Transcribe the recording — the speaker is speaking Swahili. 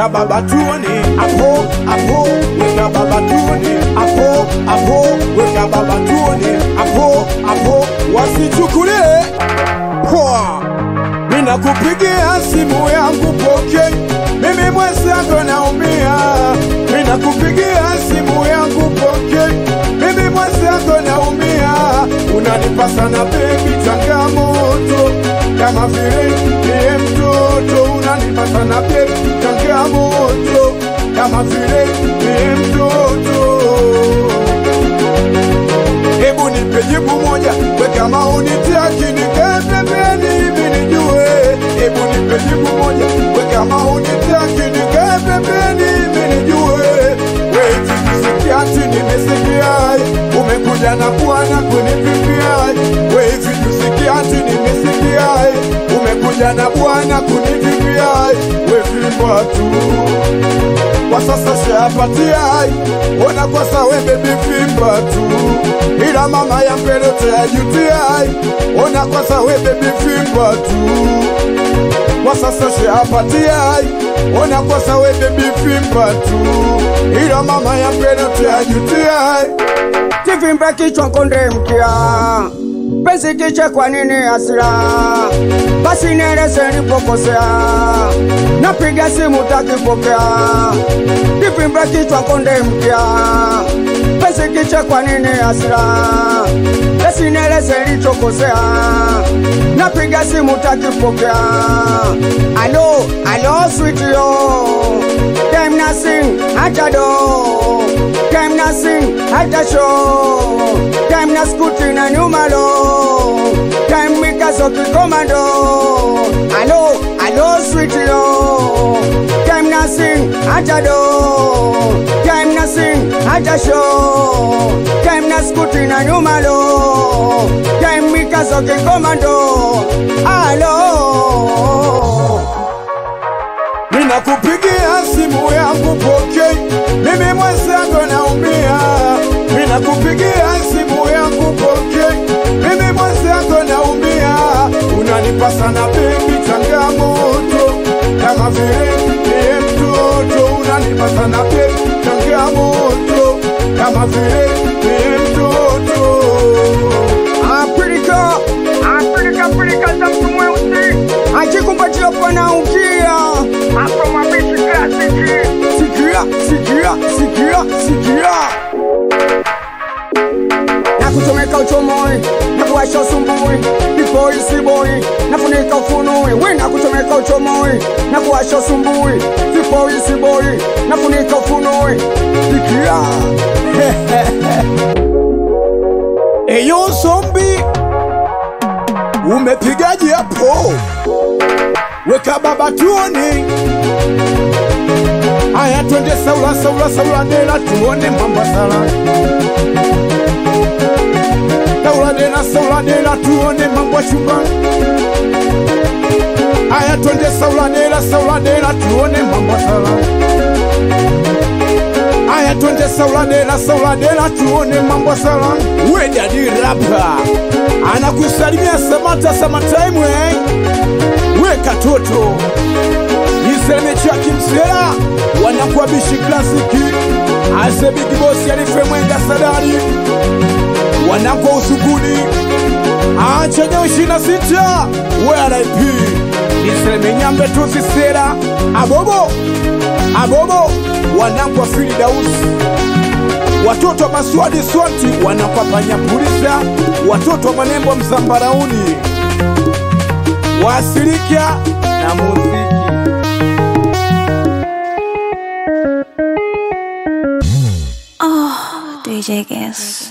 weka baba tuone hapo hapo, weka baba tuone hapo hapo, weka baba tuone hapo hapo, wasichukulie poa. Ninakupigia simu yangu poke, mimi mwenzako naumia. Ninakupigia simu yangu poke, mimi mwenzako naumia. Unanipa sana baby changamoto, kama vile niye mtoto. Unanipa sana baby changamoto, kama vile niye mtoto. Hebu nipe jibu moja, we kama unitaki nikae pembeni hivi nijue. Hebu nipe jibu moja, we kama unitaki nikae pembeni hivi nijue. We hivi ati nimesikia, umekuja na bwana kunipipia. We hivi ati nimesikia, umekuja na bwana kunipipia. We vimba tu kwa sasa shapatia ona kwa sawe bebi fimba tu ila mama ya mbele utayajutia ona kwa sawe bebi fimba tu kwa sasa shapatia ona kwa sawe bebi fimba tu ila mama ya mbele utayajutia Kivimbe kichwa konde mkia Penzi kiche kwa nini hasira Basi nieleze nilipokosea Napiga simu takipokea Kivimbe kichwa konde mkia Penzi kiche kwa nini hasira Basi nieleze nilichokosea Napiga simu takipokea Alo, alo sweet yo Time nothing, hata do Time nothing, hata show Time na skuti na nyuma lo Time mikazo kikomando Alo, alo sweet yo Time nothing, hata do Time nothing, hata show Time na skuti na nyuma lo Time mikazo kikomando Alo Ninakupigia simu yangu poke, mimi mwenzako naumia. Ninakupigia simu yangu poke, mimi mwenzako naumia. Unanipa sana baby changamoto, kama vile niye mtoto. Unanipa sana baby changamoto, kama vile niye mtoto. Afrika, Afrika, Afrika za mtu mweusi ajikumbatia pana ukia hapo mabishi klasiki. Sikia, sikia, sikia, sikia na kuchomeka uchomoi na kuwasha usumbui before isiboi nafunika ufunui we na kuchomeka uchomoi na kuwasha usumbui before isiboi nafunika ufunui sikia Eyo zombi, umepigaje hapo? Weka baba tuone. Aya, twende saula saula saula dela tuone mambo sala. Saula dela saula dela tuone mambo chumba. Aya, twende saula dela saula dela tuone mambo sala. Aya twende sauladela sauladela tuone mambo sala. We dadi rapa anakusalimia Samata Samataimu eh? We katoto Niseleme chaki msela wanakuwa bishi klasiki ase bigi bosi alife mwenga sadari wanakuwa usuguni achenye ishirini na sita we RIP Niseleme nyambe tuzi sera abobo abobo wanakwa fili dausi watoto wa maswadi swanti wanakwa panyapulisa watoto wa manembo mzambarauni wasilika na muziki Oh, DJ Guess.